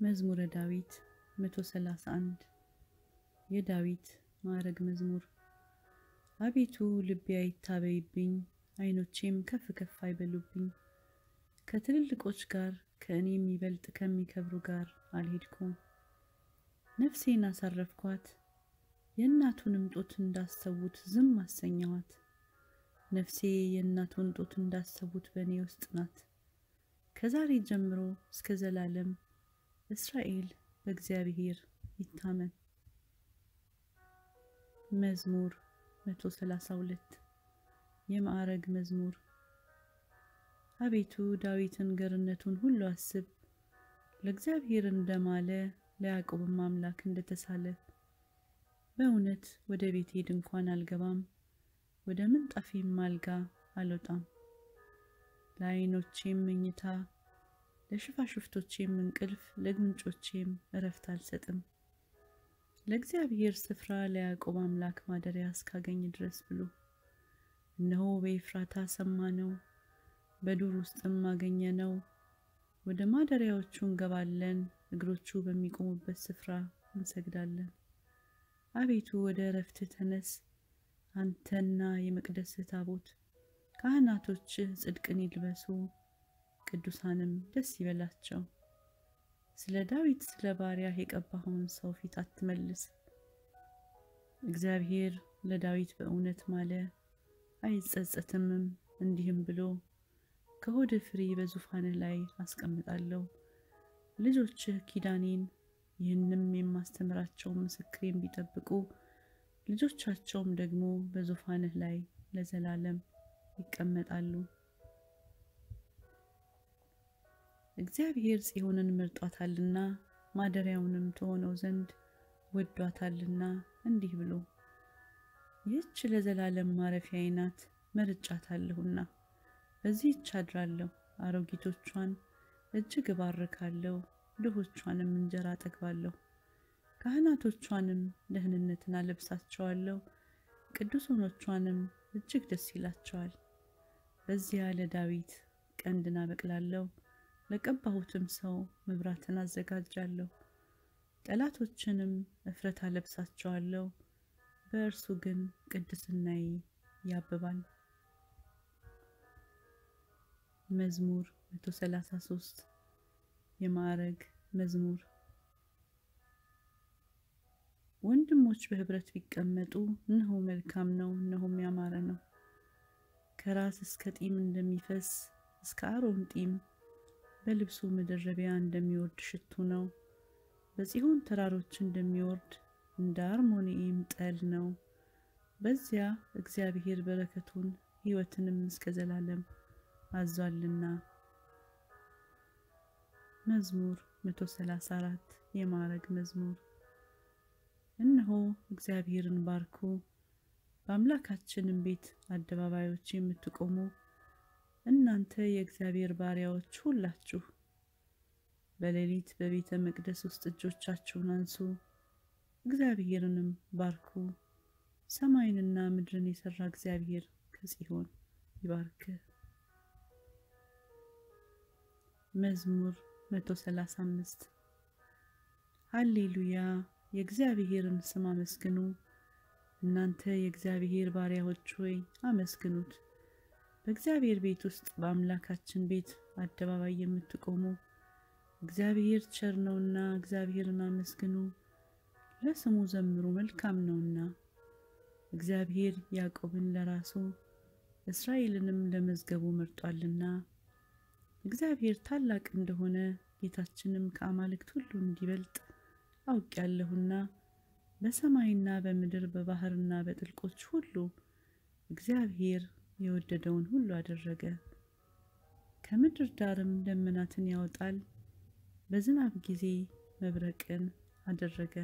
መዝሙረ ዳዊት 131 የዳዊት ማዕረግ መዝሙር። አቤቱ ልቤ አይታበይብኝ፣ ዓይኖቼም ከፍ ከፍ አይበሉብኝ። ከትልልቆች ጋር ከእኔ የሚበልጥ ከሚከብሩ ጋር አልሄድኩም። ነፍሴን አሳረፍኳት፣ የእናቱንም ጡት እንዳሰቡት ዝም አሰኘኋት። ነፍሴ የእናቱን ጡት እንዳሰቡት በእኔ ውስጥ ናት። ከዛሬ ጀምሮ እስከ ዘላለም እስራኤል በእግዚአብሔር ይታመን። መዝሙር 132 የማዕረግ መዝሙር። አቤቱ ዳዊትን ገርነቱን ሁሉ አስብ፣ ለእግዚአብሔር እንደማለ ለያዕቆብም አምላክ እንደተሳለ። በእውነት ወደ ቤቴ ድንኳን አልገባም፣ ወደ ምንጣፌም አልጋ አልወጣም። ለዓይኖቼም መኝታ ለሽፋሽፍቶቼም እንቅልፍ ለጉንጮቼም እረፍት አልሰጥም። ለእግዚአብሔር ስፍራ ለያዕቆብ አምላክ ማደሪያ እስካገኝ ድረስ ብሎ እነሆ በኤፍራታ ሰማነው፣ በዱር ውስጥም አገኘነው። ወደ ማደሪያዎቹ እንገባለን፣ እግሮቹ በሚቆሙበት ስፍራ እንሰግዳለን። አቤቱ ወደ እረፍትህ ተነስ፣ አንተና የመቅደስህ ታቦት። ካህናቶችህ ጽድቅን ይልበሱ፣ ቅዱሳንም ደስ ይበላቸው። ስለ ዳዊት ስለ ባሪያህ የቀባኸውን ሰው ፊት አትመልስ። እግዚአብሔር ለዳዊት በእውነት ማለ አይጸጸትምም፣ እንዲህም ብሎ ከሆድህ ፍሬ በዙፋንህ ላይ አስቀምጣለሁ። ልጆችህ ኪዳኔን ይህንም የማስተምራቸው ምስክሬን ቢጠብቁ ልጆቻቸውም ደግሞ በዙፋንህ ላይ ለዘላለም ይቀመጣሉ። እግዚአብሔር ጽዮንን መርጧታልና ማደሪያውንም ትሆነው ዘንድ ወዷታልና እንዲህ ብሎ ይህች ለዘላለም ማረፊያዬ ናት፣ መርጫታለሁና በዚህች አድራለሁ። አሮጊቶቿን እጅግ እባርካለሁ፣ ድሆቿንም እንጀራ አጠግባለሁ። ካህናቶቿንም ደህንነትን አለብሳቸዋለሁ፣ ቅዱሳኖቿንም እጅግ ደስ ይላቸዋል። በዚያ ለዳዊት ቀንድን አበቅላለሁ፣ ለቀባሁትም ሰው መብራትን አዘጋጃለሁ። ጠላቶችንም እፍረት አለብሳቸዋለሁ፣ በእርሱ ግን ቅድስናዬ ያብባል። መዝሙር 133 የማዕረግ መዝሙር። ወንድሞች በህብረት ቢቀመጡ እነሆ መልካም ነው፣ እነሆም ያማረ ነው። ከራስ እስከ ጢም እንደሚፈስ እስከ አሮን ጢም በልብሱ መደረቢያ እንደሚወርድ ሽቱ ነው። በጽዮን ተራሮች እንደሚወርድ እንደ አርሞንዔም ጠል ነው። በዚያ እግዚአብሔር በረከቱን ሕይወትንም እስከ ዘላለም አዟልና። መዝሙር 134 የማዕረግ መዝሙር። እነሆ እግዚአብሔርን ባርኩ፣ በአምላካችንም ቤት አደባባዮች የምትቆሙ እናንተ የእግዚአብሔር ባሪያዎች ሁላችሁ በሌሊት በቤተ መቅደስ ውስጥ እጆቻችሁን አንሱ፣ እግዚአብሔርንም ባርኩ። ሰማይንና ምድርን የሰራ እግዚአብሔር ከጽዮን ይባርክ። መዝሙር 135 ሃሌሉያ! የእግዚአብሔርን ስም አመስግኑ። እናንተ የእግዚአብሔር ባሪያዎች ሆይ አመስግኑት። በእግዚአብሔር ቤት ውስጥ በአምላካችን ቤት አደባባይ የምትቆሙ እግዚአብሔር ቸር ነውና እግዚአብሔርን አመስግኑ፣ ለስሙ ዘምሩ፣ መልካም ነውና። እግዚአብሔር ያዕቆብን ለራሱ እስራኤልንም ለመዝገቡ መርጧልና። እግዚአብሔር ታላቅ እንደሆነ ጌታችንም ከአማልክት ሁሉ እንዲበልጥ አውቄያለሁና በሰማይና በምድር በባህርና በጥልቆች ሁሉ እግዚአብሔር የወደደውን ሁሉ አደረገ። ከምድር ዳርም ደመናትን ያወጣል፣ በዝናብ ጊዜ መብረቅን አደረገ።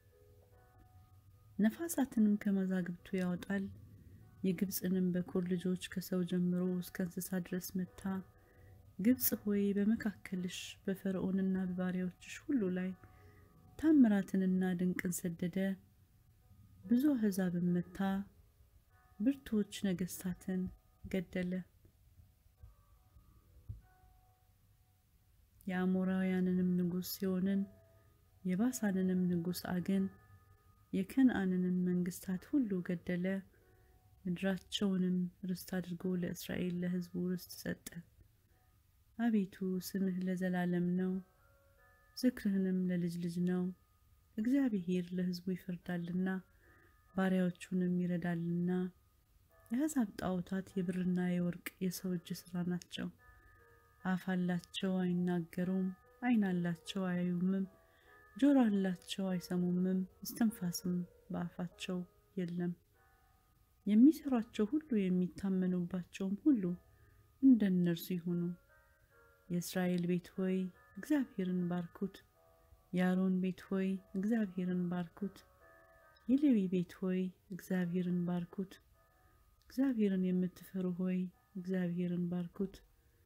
ነፋሳትንም ከመዛግብቱ ያወጣል። የግብፅንም በኩር ልጆች ከሰው ጀምሮ እስከ እንስሳ ድረስ መታ። ግብፅ ሆይ በመካከልሽ በፈርዖንና በባሪያዎችሽ ሁሉ ላይ ታምራትንና ድንቅን ሰደደ። ብዙ አሕዛብን መታ፣ ብርቱዎች ነገሥታትን ገደለ። የአሞራውያንንም ንጉሥ ሲሆንን የባሳንንም ንጉሥ አግን የከነዓንንም መንግስታት ሁሉ ገደለ። ምድራቸውንም ርስት አድርጎ ለእስራኤል ለሕዝቡ ርስት ሰጠ። አቤቱ ስምህ ለዘላለም ነው፣ ዝክርህንም ለልጅ ልጅ ነው። እግዚአብሔር ለሕዝቡ ይፈርዳልና ባሪያዎቹንም ይረዳልና። የአሕዛብ ጣዖታት የብርና የወርቅ የሰው እጅ ሥራ ናቸው። አፍ አላቸው አይናገሩም፣ ዓይን አላቸው አያዩምም፣ ጆሮ አላቸው አይሰሙምም፣ እስትንፋስም በአፋቸው የለም። የሚሰሯቸው ሁሉ የሚታመኑባቸውም ሁሉ እንደ እነርሱ ይሁኑ። የእስራኤል ቤት ሆይ እግዚአብሔርን ባርኩት። የአሮን ቤት ሆይ እግዚአብሔርን ባርኩት። የሌዊ ቤት ሆይ እግዚአብሔርን ባርኩት። እግዚአብሔርን የምትፈሩ ሆይ እግዚአብሔርን ባርኩት።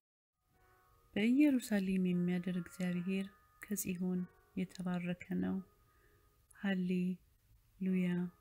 በኢየሩሳሌም የሚያድር እግዚአብሔር ከጽዮን የተባረከ ነው። ሃሌ ሉያ